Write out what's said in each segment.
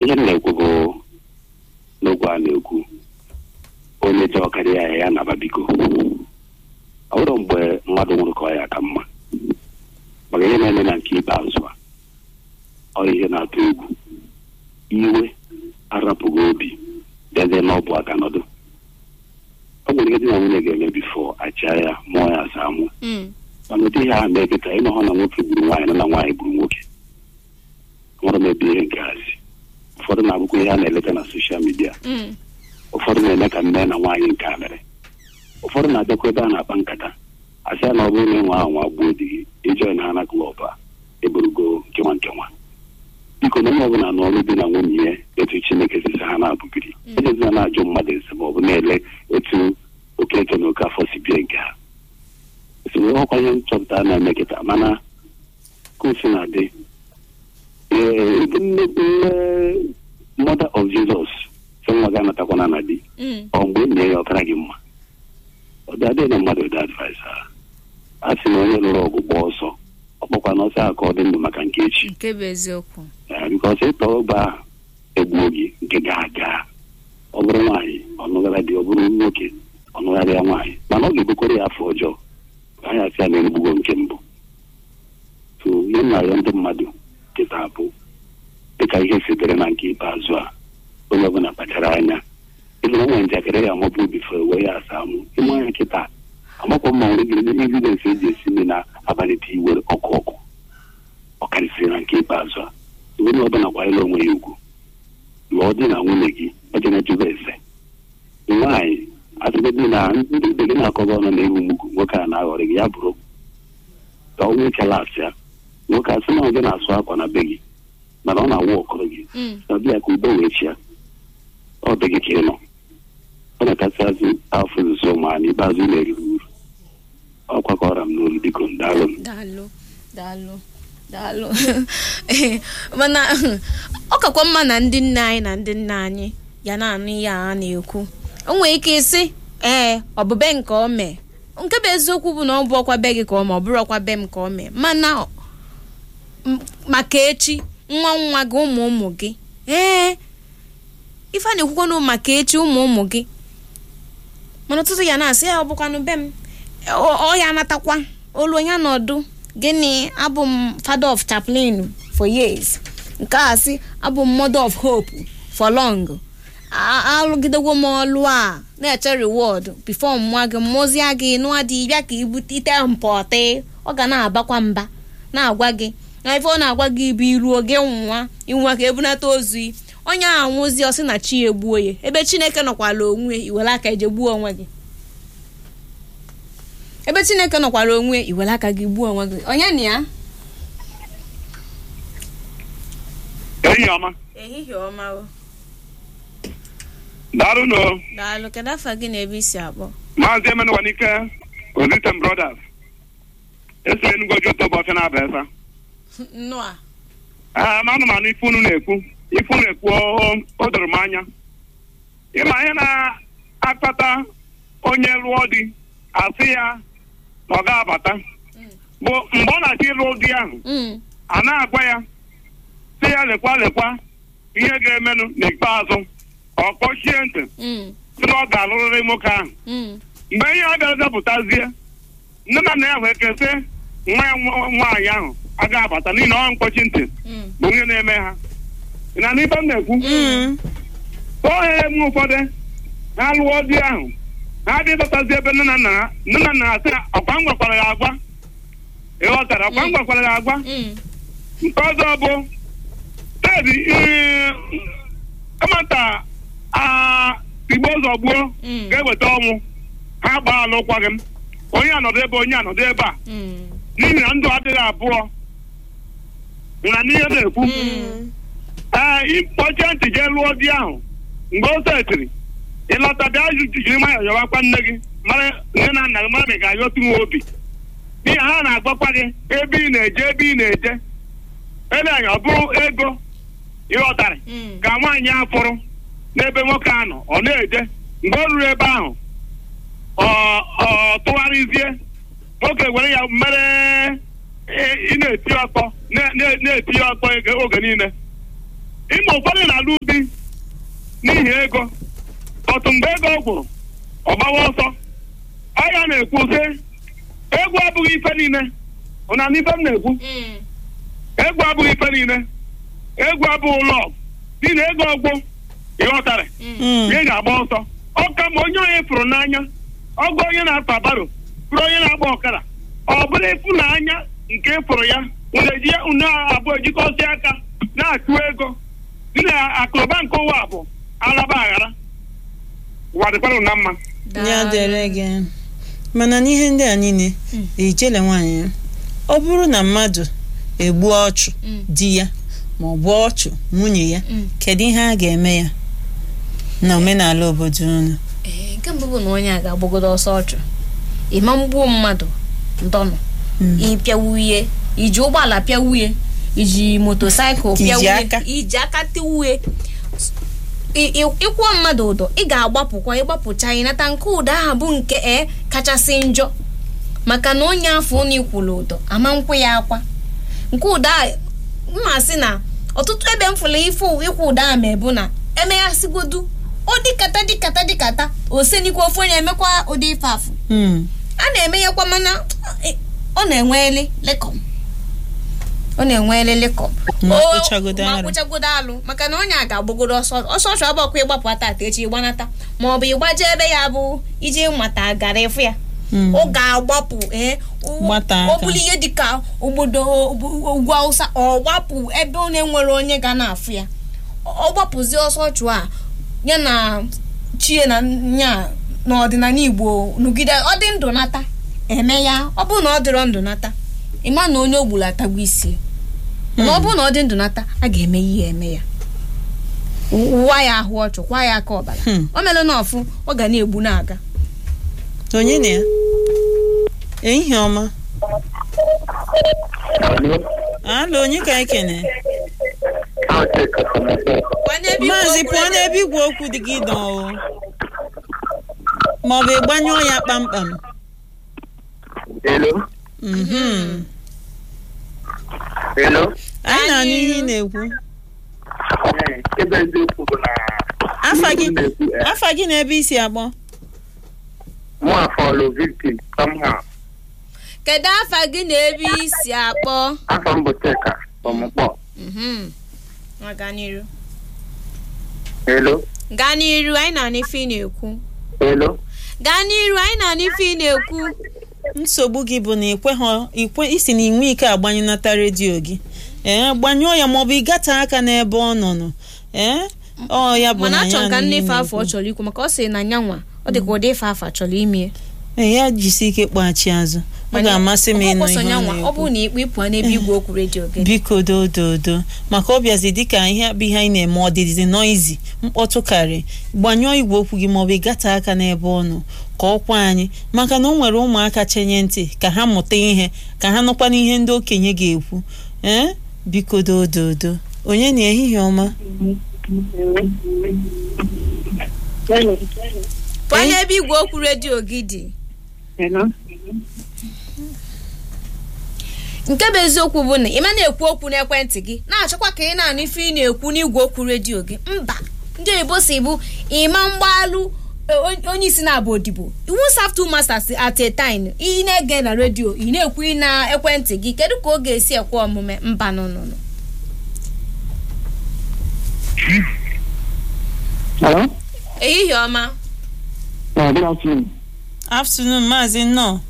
ihe m na-ekwu bụ n'okwu a na-ekwu onye chọọ karịa ya ya naba biko ọ bụrụ mgbe mmadụ nwụrụ ka ọ ya ka mma maka ihe na-eme na nke ikpeazụ a ọ ihe na-atụ egwu iwe arapụghị obi bịazie n'ọbụ aka nọdụ ọ nwere ihe dị na nwunye ga-eme bifo achịa ya mụọ ya asa amụ Mm. mana ụdị ihe ahụ na-eketa ịnọ hụ na nwoke gburu nwaanyị nọ na nwaanyị gburu nwoke nwere m ebe ihe nke hazi ụfọdụ na-abụkwa ihe a na-eleta na soshal midia Mm. ụfọdụ na-eme ka nne na nwaanyị nke a mere ụfọdụ na-abịakwa ebe a na-akpa nkata asị ya na ọ bụrụ na ịnwe ahụ nwa gbuo di gị ijoi na ha na klọb a eburugo nkewa nkewa biko na onye ọbụla n'ọrụ di na nwunye ya etu chineke sisi ha na-abụgiri ejezina na-ajụ mmadụ ese ma ọ bụ na-ele etu okeke na oke afọ si bie nke ha esiri ọkwa ihe nchọpụta na-eme kịta mana kosi na-adị ee ebe nne nne mother of jesus sị nwa gị anatakwana na di Mm. ọ mgbe nne ya ọkara gị mma ọ dị adịghị na mmadụ dị advice ha a sị na onye lụrụ ọgụ gba ọsọ ọ kpọkwa na ọsọ a ka ọ dị ndụ maka nke echi nke bụ eziokwu bikọs ịtọ ọgba ahụ egbuo gị nke ga-aga ọ bụrụ nwaanyị ọnụghara dị ọ bụrụ nwoke ọnụgharị ya nwaanyị mana ọ ga-ebukwara ya afọ ọjọọ anyị asị ya na erugbugo nke mbụ so ihe m na-arịọ ndị mmadụ kịta bụ dịka ihe sitere na nke ikpeazụ a onye ọbụla kpachara anya ịlụ nwa njakịrị ya amapụ obi fere wee ya asa amụ ịmụ anya kịta amakwa mma nwere gịrị n'ime evidensị eji esi nri na-abalite iwe ọkụ ọkụ ọ karịsịrị na nke ikpeazụ a onye ọbụla kwanyere onwe ya ugwu lụọ di na nwunye gị ejena jụba ese nwaanyị atụgodi na ndị ibe gị na-akọba ọnụ na ewu mugwu nwoke a na-aghọrị gị ya bụrụ ka ọ nwee kelasị ya nwoke asị na ọ gị na-asụ akwa na be gị mana ọ na-awụ ọkọrọ gị Mm. na bịa ka udo wee chia ọ dị gị ka ị nọ ọ na-akasịazị afọ nso ma n'ikpeazụ na-eriri uru ọ kwakọrọ m n'olu biko ndalụ m daalụ daalụ daalụ Ee, mana ọ kakwa mma na ndị nne anyị na ndị nna anyị ya na-anụ ihe a na-ekwu o nwere ike ịsị ee ọ bụ be nke o mee nke bụ eziokwu bụ na ọ bụ ọkwa be gị ka ọ mee ọ bụrụ ọkwa be m ka o mee mana m- maka echi nwa nwa gị ụmụ ụmụ gị ee ife a na-ekwukwanụ maka echi ụmụ ụmụ gị mana ọtụtụ ya na-asị ya ọ bụkwanụ be m ọ ọ ya anatakwa olu onye nọdụ gịnị abụ m father of chaplain for years nke a sị abụ m mother of hope for long A- alụgidegwo m ọlụ a na-eche reward before mma gị mmụzia gị nụa dị bịa ka ibute ite mpọtị ọ ga na-abakwa mba na-agwa gị na ife ọ na-agwa gị ibu iruo gị nwa inwe ka ebunata ozu yi. onye a nwụzi ọsị na chi ya egbuo ya ebe chineke nọkwala onwe ya, iwere aka eje gbuo onwe gị ebe chineke nọkwara onwe ya, iwere aka gị gbuo onwe gị onye na ya enyi ọma ehihie ọma o daalụ nụ daalụ kedu afa gị na ebe isi akpọ maazị emenụwanike ozitem brothers esi enugwu oji ụtọ ụbọchị na-aba esa nnụa ee ma anụmanụ ife unu na-ekwu ife unu ekwu o- o doro m anya ịma ihe na-akpata onye lụọ di asị ya na ọ ga-abata bụ mgbe ọ na-achọ ịlụ di ahụ Mm, a na-agwa ya sị ya lekwa lekwa ihe ga-emenụ n'ikpeazụ ọ kpọchie ntị mm, sị na ọ ga-alụrịrị nwoke ahụ mm, mgbe ihe a ga-azapụtazie nne na nna ya wee kesị nwa ya nwa- nwaanyị ahụ aga abata n'ihi na ọ mkpọchi ntị mm, bụ onye na-eme ha ị na n'ibe m na-ekwu mm, ohe m ụfọdụ ha lụọ di ahụ ha dị ịzọtazi ebe nne na nna ha nne na nna ha sị ọkwa m gwakwara ya agwa ịghọtara ọkwa m gwakwara ya agwa mm, nke ọzọ bụ tedi kamata igbo ụzọ gbuo Mm. ga-eweta ọnwụ ha gbaa alụkwaghị m onye anọdụ ebe onye anọdụ ebe a mm, n'ihi na ndụ adịghị abụọ na n'ihe na-ekwu mm, ee ịkpọchie ntị jee lụọ di ahụ mgbe o setiri ịlọta bịa ju- jiri nwayọọ yọwakwa nne gị mara nne na nna gị mara ma ị ga-ayọtu nwa obi n'ihi ha na-agwakwa gị ebe ị na-eje ebe ị na-eje eleanya ọ bụrụ ego ịghọtarị mm, ka nwaanyị a fụrụ n'ebe nwoke a nọ ọ na-eje mgbe ọ ruru ebe ahụ ọ ọ tụgharịzie nwoke were ya mere ị ị na-eti ọkpọ na- na- na-eti ya ọkpọ ege- oge niile ịma ụfọdụ na-alụ di n'ihi ego ọtụ mgbe ego gwụrụ ọ gbawa ọsọ ọ ya na-ekwu sị egwu abụghị ife niile ụna n'ife m na-ekwu Mm. egwu abụghị ife niile egwu abụghị ụlọ n'ihi na ego ọgwụ ịghọtara Mm. ihe ga-agba ọsọ ọ ka ma onye onye fụrụ n'anya ọgụ onye na-akpa baro bụrụ onye na-agba ọkara ọ bụrụ ịfụnanya nke fụrụ ya unu eji ya unu abụọ ejikọsi aka na-achụ ego dị na akụnụba nke ụwa bụ alaba aghara ụwa dịkwara na mma ya dere gị mana n'ihe ndị a niile Mm. ijele nwaanyị ya ọ bụrụ na mmadụ egbuo ọchụ Mm. di ya ma ọ bụ ọchụ nwunye ya Mm. kedu ihe a ga-eme ya na omenala obodo unu Ee, nke mbụ bụ na onye a ga-agbagodo ọsọ ọchụ ịma mgbuo mmadụ ndọnụ Mm. ịpịawuye iji ụgbọala pịawuye iji motosaịkụl Iji pịawuye aka. iji aka tiwuye ị- ị- ịkwụọ mmadụ ụdọ ị ga-agbapụkwa ịgbapụcha ịnata nke ụdọ ahụ bụ nke e kachasị njọ maka na onye afọ ụnụ ikwulu ụdọ ama nkwụ ya akwa nke ụdọ a mma sị na ọtụtụ ebe m fụrụ ife ịkwụ ụdọ a ma ebu na emeghasịgodu ọ dịkata dịkata dịkata osenikwa ofu onye emekwa ụdị ife afụ Mm. a na-emenyekwa mana eh, ọ na-enweli lekọm ọ na-enweli lekọm Ma O- kpụchagodo ma arụ. kpụchagodo alụ maka na onye a ga-agbagodo ọsọ ọsọ ọchụ ọbọkwa ịgbapụ ata echi ịgbanata ma ọ bụ ịgbaje ebe ya bụ iji mata gara ịfụ ya Mm. ọ ga-agbapụ ee o- Gbata ọ aka. bụrụ ihe dịka obodo ugwu awụsa ọ gbapụ ebe ọ na-enwere onye ga na-afụ ya ọ gbapụzi ọsọ ọchụ a ya na chie na nya n'ọdịnala igbo nụgide ọ dị ndụ nata eme ya ọ bụrụ na ọ dịrọ ndụ nata ịma na onye ogburu atagbu isi mana ọ bụrụ na ọ dị ndụ nata a ga-eme ihe eme ya ụwa ya ahụ ọchụ kwa ya aka ọbara Hmm. o mere na ọfụ ọ ga na-egbu na-aga onye na ya ehihie ọma alo onye ka ekene maazị pụọ n'ebe igwe okwu dị gị nọ o ma ọ bụ ịgbanyụọ ya kpamkpam Hello? Mhm. Hello? anyị na-anụ ihe ị na-ekwu ebe eziokwu bụ na afa gị afa gị na ebe isi akpọ mụ afọlụ victim somehow kedu afa gị na ebe isi akpọ afọ m bụ cheka ọmụkpọ Mhm. Nwa gaa n'iru Hello? gaa n'iru anyị na-anụ ife ị na-ekwu Hello? gaa n'iru anyị na-anụ ife ị na-ekwu nsogbu gị bụ na ikwe ikwe isi na inwe ike agbanyụnata redio gị ee gbanyụọ ya maọbụ ịgata aka n'ebe ọ nọ nọ ee ọ ya bụ mana na achọrọ ya ka na nne ihe ife afọ ọ na-ekwu. chọrọ ikwu maka ọ sị na nyanwa ọ dị ka ụdị ife afọ chọrọ ime ee ya jisi ike kpọghachi azụ ọ ga-amasị m ịnụ ihe ọ nyanwa ọ na-ekwu bụrụ na ikpe ịpụ n'ebe igwe okwu redio gị biko dododo maka ọ bịazi dịka ihe bụ ihe anyị na-eme ọdịdịzi noizi mkpọtụ karị gbanyụọ igwe okwu gị maọbụ ịgata aka n'ebe ọ nọ ka ọ kwa anyị maka na o nwere ụmụaka chenye ntị ka ha mụta ihe ka ha nụkwana ihe ndị okenye ga-ekwu ee biko dododo onye na ehihie ọma pụọ n'ebe igwe okwu redio gị dị nke bụ eziokwu bụ na ị ma na-ekwu okwu n'ekwentị gị na-achọkwa ka ị na-anụ ife ị na-ekwu n'igwe okwu redio gị mba ndị oyibo si bụ ịma mgbalụ e, on- onye isi na-abụ odibo iwu serve two masters at a time ị na-ege na redio ị na-ekwu ị na ekwentị gị kedu ka ọ ga-esi ekwe omume mba nụnụnụ Hello? ehihie ọma Uh, good afternoon. afternoon maazị nnọọ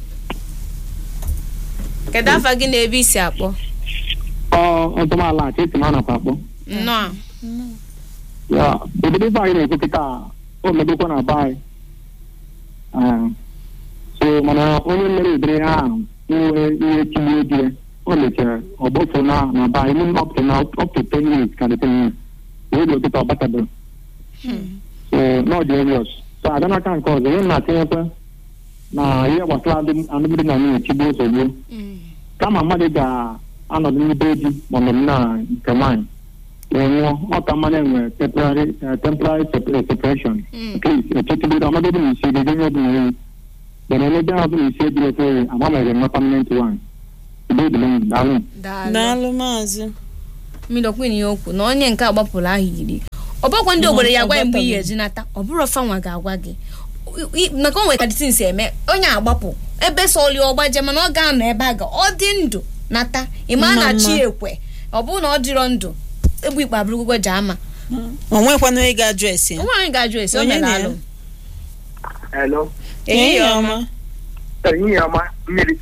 kedu afa gị na ebe isi akpọ Ọ ọtọmala ka esi m anakwa akpọ. nnọọ Ya, obodo ife anyị na-ekwu kịta o medokwa na be anyị. Ah, so mana onye mere udiri ha ahụ inwe ihe tinye di ya o mechara ọ gbofu na na be anyị even up to now up to ten years ka dị ten years wee dị okịta ọ batabeghị so n'ọ dị obvious so abịa n'aka nke ọzọ ihe m na-atinyekwa na ihe gbasara alụm- alụmdi na nwunye chigbuo nsogbu kama mmadụ ga-anọdụ n'ibe di ma ọnọdụ na nke nwaanyị wee nwụọ ọ ka mmadụ enwe temporary eh, temporary sep- separation echetụbido ọnọdụ na isi ego onye ọbụla ewu bere elebe ahụ na isi ejiri ofe agbanwere nwa permanent one udo dịrị unu, daalụ daalụ daalụ maazị mmiri ọkwin ya okwu na onye nke agbapụrụ ahụ iri ọ bụkwa ndị obodo ya gwa ya mgbe ị ga-eji nata ọ bụrụ fanwa ga-agwa gị I- maka o nwere kadịtin si eme onye agbapụ ebe sọli ọgbaje mana ọ ga-anọ ebe a ga ọ dị ndụ nata ịma na Mma, chi mma. ekwe ọ bụrụ na ọ dịrọ ndụ egbu ikpe abụrụgwụgwọ ji ama o nwekwana onye ga-ajụ esi ya nwaanyị ga-ajụ esi o Onye mere na ya? alụ Hello. ehihie ọma ehihie ọma mmiri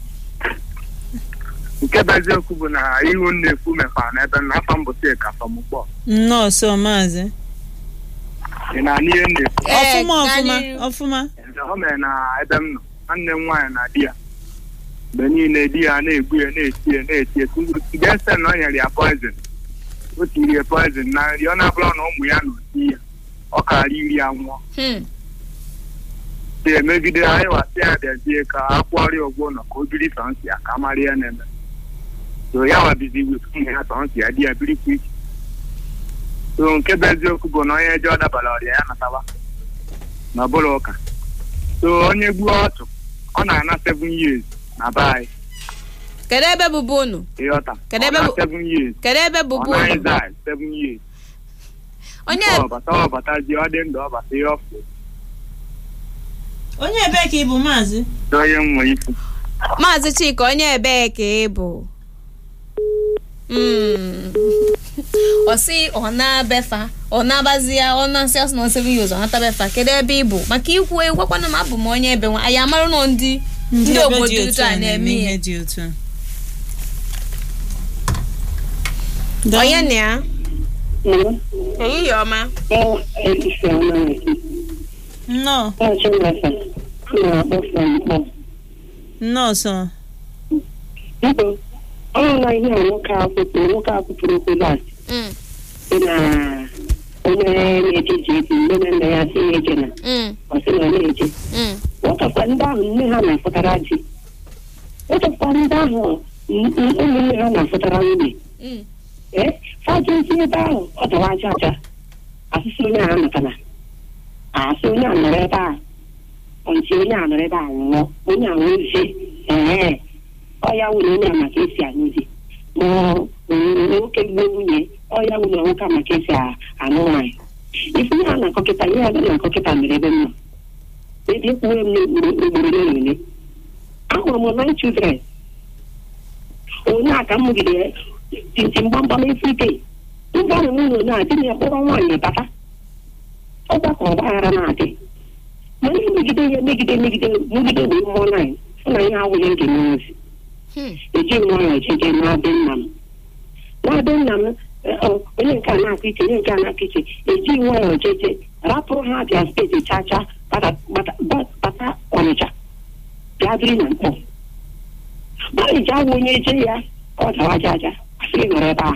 nke bụ eziokwu bụ na ihu m na-ekwu mekwara n'ebe m n'afọ mbụsị ka famụkpọ nnọọsọ maazị ị na-anụ ihe m na-ekwu Ee, ọfụma gaa ọfụma n'ihu. ọfụma Eze, o mere na ebe m nọ nwanne m nwaanyị na di ya mgbe niile di ya na-egbu ya na-eti ya na-eti ya gese na ọ nyere ya poizin o tiri ya poizin na nri ọ na-abụrụ na ụmụ ya na oti ya ọ kara iri ya nwụọ Hmm. si emegide anyị wasị ya bịazie ka a kwụọrịa ụgwọ ụlọ ka o biri sọnsị ya ka a mara ya na-eme so ya wabizi wet ụmụ ya sọnsị ya di ya birikwa iche so nke bụ eziokwu bụ na onye je ọ dabara ọrịa ya nataba na ọbụla ụka so onye gbuo ọchụ ọ na-ana seven years na be anyị kedu ebe bụbu unu ịghọta Kedu Ọ ebe na bụ- seven years kedu ebe ọ bụbu naghị unu zai seven years onye ọbata ọbata ji ọ dị ndụ ọbata ihe ọfụ onye ebee ka ị bụ maazị so onye m nwere ikwu maazị chika onye ebee ka ị bụ Mm. ọ sị ọ na-abefa ọ na-abazi ya ọ na-asị asị na seven years ọ natabefa kedu ebe ị bụ maka ikwu egwakwana m abụ m onye ebe nwa anyị amarụ nọ ndị ndị ebe obodo dị otu ụtọ a na-eme ihe dị otu a. onye na ya ehihie ọma nnọọ nnọọsọ Biko, ọ na ihe a nwoke a kwupụrụ nwoke a kwupụrụ okwu last Mm, sị na onye na-eje ji eji nne na nna ya sị ya eje na mm, ọ sị na ọ na-eje mm. nwotakwa ndị ahụ nne ha na-afụtara ji nwotakwa ndị ahụ n- n- ụmụnne ha na-afụtara nwunye Mm. ee fajezi ebe ahụ ọ dawa aja aja asịsị onye a natana asị onye a nọrọ ebe a ọnchi onye a nọrọ ebe a nwụọ onye a nwụzie ee ọ ya nwere onye a maka esi anyụ di ma ọ bụ nwoke gbuo nwunye ọ ya nwere nwoke a maka esi a- anụ nwaanyị ife ihe a na-akọkịta ihe a na-akọkịta mere ebe m nọ ebe ekwuwe m n'ugboro ugboro ole na ole ahụrụ m nine children onye a ka m mụgide tintin gbamgbam efrite ndị ahụ n'ụlọ na-adị na kpọrọ nwaanyị bata ọgbakọ ọgbaghara na-adị mana megide ya megide megide megide bụ mmụọ naanyị sị na ihe awụghị nke n'ozi Hmm. eji m nwayọọ jeje na-adị nna m na-adị nna m eh, ọ, onye nke a na-akụ iche onye nke a na-akụ iche eji nwayọọ jeje rapụrụ ha abịa steeti chacha bata bata- bata ọnịcha bịa biri na mkpọ gbalịja awụ onye je ya ọ dawa aja aja asị gị nọrọ ebe a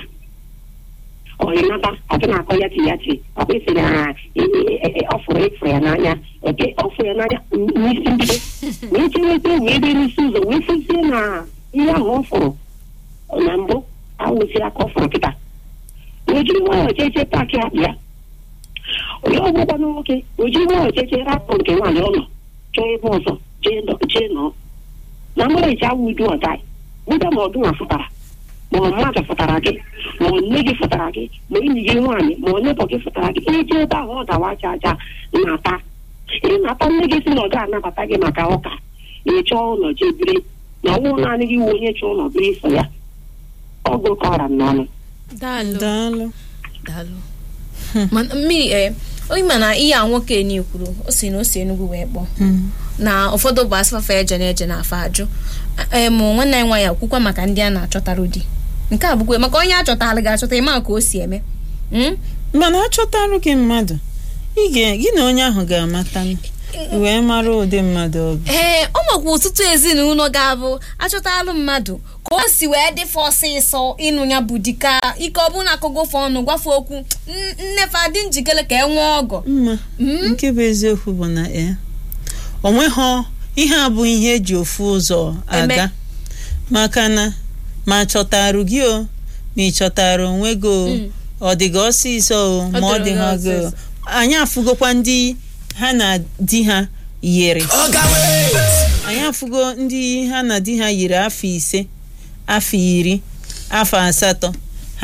ọyịnata ọtụ na-akọ ya ti ya ti ọkwa isi na ọ fụrụ ịfụ ya n'anya oke ọ fụrụ ya n'anya n'isi mbido wee cheweta wee dị n'isi ụzọ wee fụzie na ihe ahụ ọ fụrụ na mbụ awụzi aka ọ fụrụ kịta wee jiri nwayọọ jeje paakị akpụ ya onye ọgwụgwọ na nwoke o jiri nwayọọ jeje rapụ nke nwaanyị ụlọ chọọ ebe ọzọ jee nọ- jee nọọ na mmadụ eji awụ udu ọda buda ma ọdụ fụtara ma ọ mmadụ fụtara gị ma ọ nne gị fụtara gị ma enyi gị nwaanyị ma onye bụ gị fụtara gị ije ebe ahụ ọ dawa aja aja nata ị nata nne gị si na ọ ga-anabata gị maka ụka ị chọọ ụlọ jee biri na ọnwụ naanị gị wụ onye chọọ ụlọ biri so ya ọgụ kọra m n'ọnụ daalụ daalụ daalụ mana mmiri ee onye ma na ihe a nwoke ni kwuru o si na o si enugwu wee kpọọ Mm. na ụfọdụ bụ asụfafa eje na eje na afa ajụ em nwanne anyị nwaanyị akwụkwa maka ndị a na-achọtarụ di nke a bụkwa maka onye achọtara ga-achọta ịma ka o si eme Mm? mana achọtarụ gị mmadụ ị ga- gị na onye ahụ ga-amata wee mara ụdị mmadụ ọ bụ ee ọ makwa ọtụtụ ezinụlọ ga-abụ achọtalụ mmadụ ka o si wee dịfe ọsịsọ ịnụ ya bụ di ka ike ọ bụrụ na akụgofe ọnụ gwafe okwu "N- nnefe adị njikere ka e nwee ọgọ mma Mm? nke bụ eziokwu bụ na ya onweghọ ihe a bụ ihe eji ofu ụzọ aga Eme. maka na ma chọtarụ gị o ma ị chọtara onwe gị o Mm. ọ dị gị ọsịsọ o ma ọ dịrị dị gị ha gị o ọsịsọ. anyị afụgokwa ndị ha na di ha yiri anyị afụgo ndị ha na di ha yiri afọ ise afọ iri afọ asatọ ha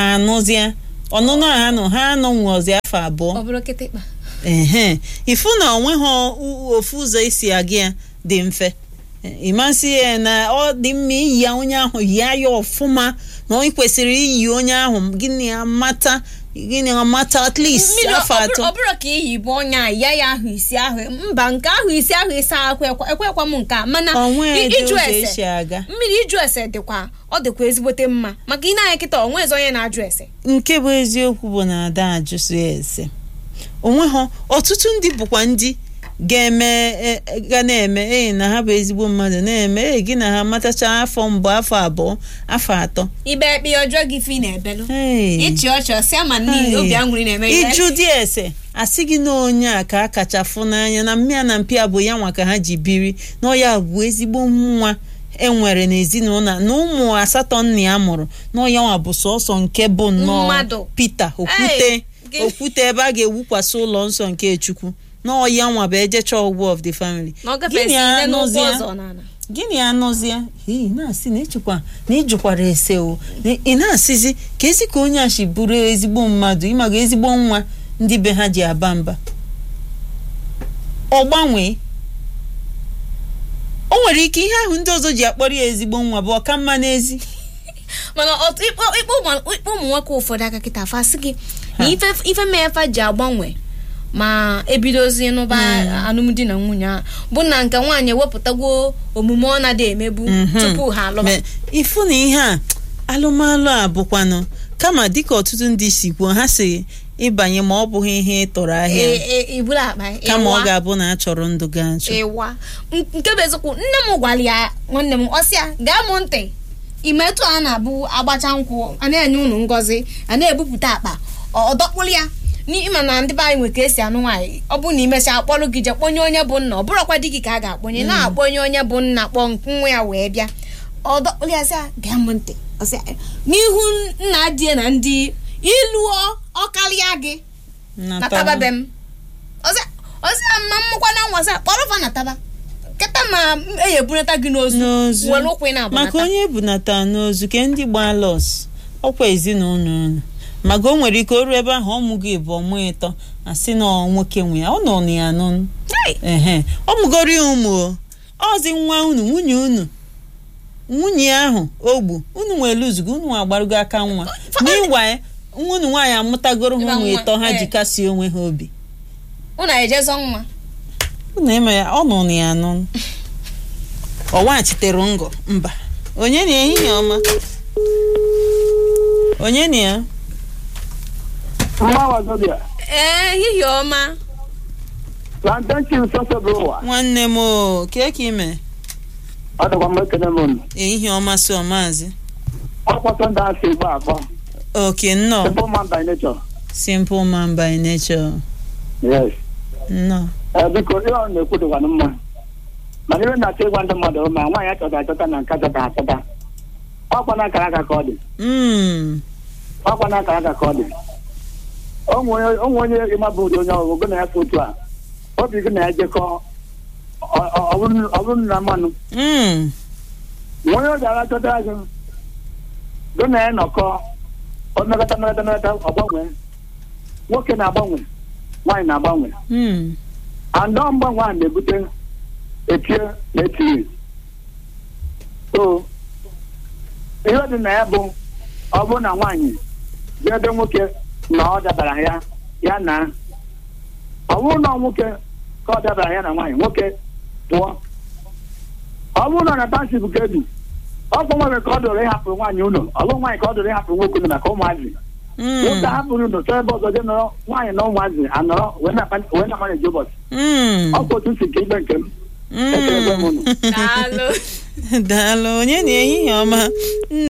ha anụzịa ọnụnụ a ha nọ ha anọ nwụọzi afọ abụọ ọ bụrụ kịtịkpa ehe ifu na onweghị u- ofu ụzọ esi aga ya dị mfe ịmasị ya na ọ dị mma iyi ya onye ahụ yie ya ọfụma na ọ kwesịrị iyi onye ahụ gịnị amata gịnị amata at least mmiri afọ ọ atọ bụrụ- ọ bụrụ ka iyi bụ ọnya ya ya ahụ isi ahụ mba nke ahụ isi ahụ ịsa ahụ ekwe- ekwekwa m nke a mana onwe i- dị ịjụ ụzọ ese esi aga mmiri ịjụ ese dịkwa ọ dịkwa ezigbote mma maka ị na-anya kịta onwe ezi onye na-ajụ ese nke bụ eziokwu bụ na ada ajụsụ ya ese onwe ha ọtụtụ ndị bụkwa ndị ga-eme e- e- ga na-eme ee na ha bụ ezigbo mmadụ na-eme ee gị na ha matacha afọ mbụ afọ abụọ afọ atọ ibe ekpe ọjọọ gị fi na-ebelu Hey. ịchị ọchị ọsịa ma n'ihi Hey. obi aṅụrị na-eme ihe. ịjụ dị ese asị gị na onye a ka a kacha fụ n'anya na mmịa na mpịa bụ ya nwa ka ha ji biri na ọ ya bụ ezigbo nwa enwere n'ezinụlọ na ụmụ asatọ nna ya mụrụ na ọ ya nwa bụ sọsọ nke bụ nnọọ Mmadụ. Pita okwute Hey, gị- okwute ebe a ga-ewukwasị ụlọ nsọ nke Chukwu na ọ ya nwa bụ ejecha ọgwụ of the family na ọ gafesi Gịnị ide n'ụkwụ anụzịa? ọzọ n'ala gịnị anọzịa hei na-asị na ịchịkwa na ịjụkwara ese o na ị na-asịzi ka esi ka onye a si bụrụ ezigbo mmadụ ịmaga ezigbo nwa ndị be ha ji aba mba ọ gbanwee o nwere ike ihe ahụ ndị ọzọ ji akpọrọ ya ezigbo nwa bụ ọka mma n'ezi mana ọtụ- ịkpọ ịkpọ ụmụ ịkpọ ụmụ nwoke ụfọdụ aka kịta fa sị gị na ife ife mee fa ji agbanwe ma ebidozi n'ụba alụmdi na nwunye a bụ na nke nwaanyị ewepụtagwo omume ọ na-adị emebu tupu ha alụba Me- ifu na ihe a alụmalụ a bụkwanụ kama dịka ọtụtụ ndị si kwuo ha si ịbanye ma ọ bụghị ihe ịtọrọ ahịa E- e- iburu akpa kama ọ ịwa. ga-abụ na a chọrọ ndụ ga achọ ịwa N- nke bụ eziokwu nne m gwara ya nwanne m ọsịa gaa mụ ntị imetụ a na-abụ agbacha nkwụ a na-enye unu ngọzi a na-ebupụta akpa ọ dọkpụrụ ya n'ịma na ndị be anyị nwe ka esi anụ nwaanyị ọ bụrụ na imechaa kpọrọ gị je kpọnye onye bụ nna ọ bụrụkwa di gị ka a ga-akpọnye na-akpọnye onye bụ nna kpọọ nwa ya wee bịa ọ dọkpụrụ ya sịa gaa mụ ntị ọsịa n'ihu nna die na ndị ịlụọ ọkarịa gị na taba be m ọsịa ọsịa mma mmụkwa na nwasa kpọrọ fa na taba kịta ma e ebunata gị n'ozu n'ozu were ụkwụ ị na-abụnata maka onye ebunata n'ozu ke ndị gbaa lọs ọkwa ezinụlọ unu maka o nwere ike o ruo ebe ahụ ọmụgo ịbụ ọmụ ịtọ asị na ọ nwoke nwe ya ọ nọ na ya nụ Hey! ehe ọ mụgoro ya ụmụ o ọzi nwa unu nwunye unu nwunye ahụ ogbu unu nwere luzugo unu agbarugo aka nwa n'ịwa nwa unu nwaanyị amụtagoro ha Ịba ụmụ nwa, ịtọ ha ji eh. kasie onwe ha obi unu ejezọ nwa unu eme ya ọ nọ na ya nụ ọ waghachitere ngọ mba onye na ehihie ọma onye na ya mma wazobia ee ehihie ọma plantain chips ọsọ bụ ụwa nwanne m o kee ka ime ọ dịkwa mma ekene m unu ehihie ọma so maazị ọkpọtọ ndị asị igbo akpọ oke nnọọ simple man by nature simple man by nature yes nnọọ ee biko ihe ọ na-ekwu dịkwanụ mma mana ihe na-achọ ịgwa ndị mmadụ ma nwaanyị achọta achọta na nke achọta achọta ọkwa na akara aka ka ọ dị Mm, ọkwa na akara aka ka ọ dị onwe onye onwe onye ịma bụ ụdị onye ọgụgụ na ya fụ otu a obi gị na ya jekọ ọ- ọ- ọ bụrụ ọ bụrụ na mmanụ mm, onye ọ gara chọta azụ gụ na ya nọkọ ọ mmekọta mmekọta mmekọta ọgbanwe nwoke na-agbanwe nwaanyị na-agbanwe mm. andọ mgbanwe a na-ebute etie na etinye so ihe dị na ya bụ ọ bụrụ na nwaanyị bịa ebe nwoke na ọ dabara ya ya na ọ bụrụ na nwoke ka ọ dabara ya na nwaanyị nwoke pụọ ọ bụrụ na na tansip ka ebi ọ bụ nwere ka ọ dụrụ ịhapụ nwaanyị ụlọ ọ bụ nwaanyị ka ọ dụrụ ịhapụ nwoke ụlọ maka ụmụazị Mm, nwoke hapụrụ ụlọ chọọ ebe ọzọ jee nọrọ nwaanyị na ụmụazị anọrọ wee na- wee na-amanyeji ụbọchị mm, ọ bụ otu si ka igbe nke m mm. Ekelekwe m unu. daalụ daalụ onye na ehihie ọma